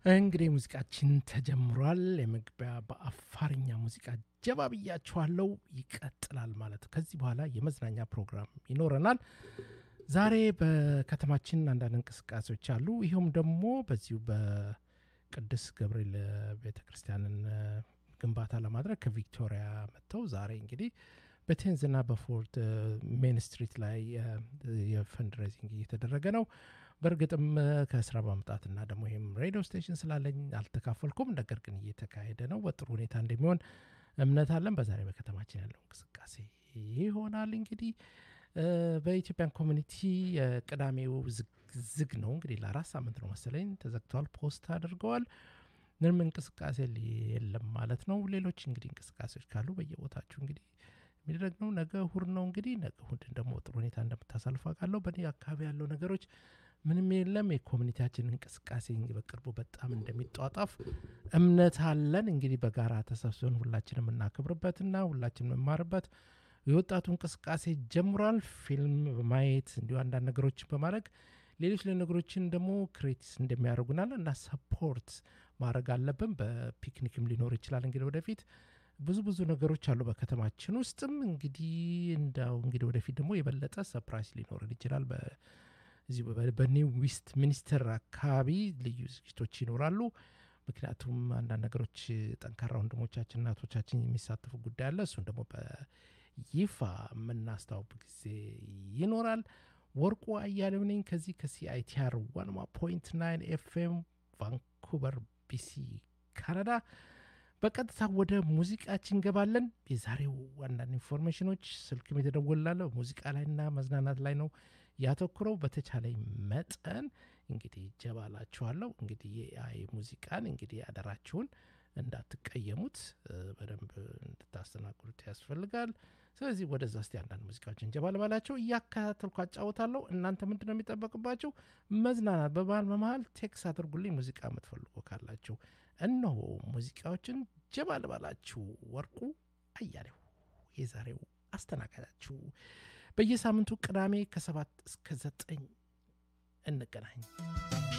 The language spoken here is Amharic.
እንግዲህ ሙዚቃችን ተጀምሯል። የመግቢያ በአፋርኛ ሙዚቃ ጀባ ብያችኋለው። ይቀጥላል ማለት ከዚህ በኋላ የመዝናኛ ፕሮግራም ይኖረናል። ዛሬ በከተማችን አንዳንድ እንቅስቃሴዎች አሉ። ይኸውም ደግሞ በዚሁ በቅዱስ ገብርኤል ቤተ ክርስቲያንን ግንባታ ለማድረግ ከቪክቶሪያ መጥተው ዛሬ እንግዲህ በቴንዝና በፎርት ሜን ስትሪት ላይ የፈንድሬዚንግ እየተደረገ ነው። በእርግጥም ከስራ በመምጣትና ደግሞ ይህም ሬዲዮ ስቴሽን ስላለኝ አልተካፈልኩም። ነገር ግን እየተካሄደ ነው። በጥሩ ሁኔታ እንደሚሆን እምነት አለን። በዛሬ በከተማችን ያለው እንቅስቃሴ ይሆናል። እንግዲህ በኢትዮጵያን ኮሚኒቲ ቅዳሜው ዝግ ነው። እንግዲህ ለአራት ሳምንት ነው መሰለኝ ተዘግተዋል። ፖስት አድርገዋል። ምንም እንቅስቃሴ የለም ማለት ነው። ሌሎች እንግዲህ እንቅስቃሴዎች ካሉ በየቦታችሁ እንግዲህ የሚደረግ ነው። ነገ እሁድ ነው። እንግዲህ ነገ እሁድን ደግሞ ጥሩ ሁኔታ እንደምታሳልፉ አውቃለሁ። በእኔ አካባቢ ያለው ነገሮች ምንም የለም። የኮሚኒቲያችን እንቅስቃሴ በቅርቡ በጣም እንደሚጧጣፍ እምነት አለን። እንግዲህ በጋራ ተሰብስበን ሁላችን የምናከብርበትና ሁላችን የምንማርበት የወጣቱ እንቅስቃሴ ጀምሯል። ፊልም በማየት እንዲሁ አንዳንድ ነገሮችን በማድረግ ሌሎች ነገሮችን ደግሞ ክሬቲስ እንደሚያደርጉናል እና ሰፖርት ማድረግ አለብን። በፒክኒክም ሊኖር ይችላል እንግዲህ ወደፊት ብዙ ብዙ ነገሮች አሉ በከተማችን ውስጥም እንግዲህ እንዳው እንግዲህ ወደፊት ደግሞ የበለጠ ሰፕራይስ ሊኖረን ይችላል። እዚሁ በኒው ዌስት ሚኒስትር አካባቢ ልዩ ዝግጅቶች ይኖራሉ። ምክንያቱም አንዳንድ ነገሮች ጠንካራ ወንድሞቻችን እናቶቻችን የሚሳተፉ ጉዳይ አለ። እሱን ደግሞ በይፋ የምናስታውቅ ጊዜ ይኖራል። ወርቁ አያሌው ነኝ ከዚህ ከሲአይቲአር ዋንማ ፖይንት ናይን ኤፍኤም ቫንኩቨር ቢሲ ካናዳ። በቀጥታ ወደ ሙዚቃችን እንገባለን። የዛሬው አንዳንድ ኢንፎርሜሽኖች ስልክም የተደወላለ ሙዚቃ ላይና መዝናናት ላይ ነው ያተኩረው። በተቻለኝ መጠን እንግዲህ ጀባላችኋለሁ። እንግዲህ የአይ ሙዚቃን እንግዲህ አደራችሁን እንዳትቀየሙት በደንብ እንድታስተናግዱት ያስፈልጋል። ስለዚህ ወደዛ እስቲ አንዳንድ ሙዚቃዎችን ጀባ ልባላቸው እያከታተልኩ አጫወታለሁ። እናንተ ምንድን ነው የሚጠበቅባቸው? መዝናናት በመሀል በመሀል ቴክስ አድርጉልኝ ሙዚቃ የምትፈልጉ ካላችሁ። እነሆ ሙዚቃዎችን ጀባ ልባላችሁ። ወርቁ አያሌው የዛሬው አስተናጋጃችሁ። በየሳምንቱ ቅዳሜ ከሰባት እስከ ዘጠኝ እንገናኝ።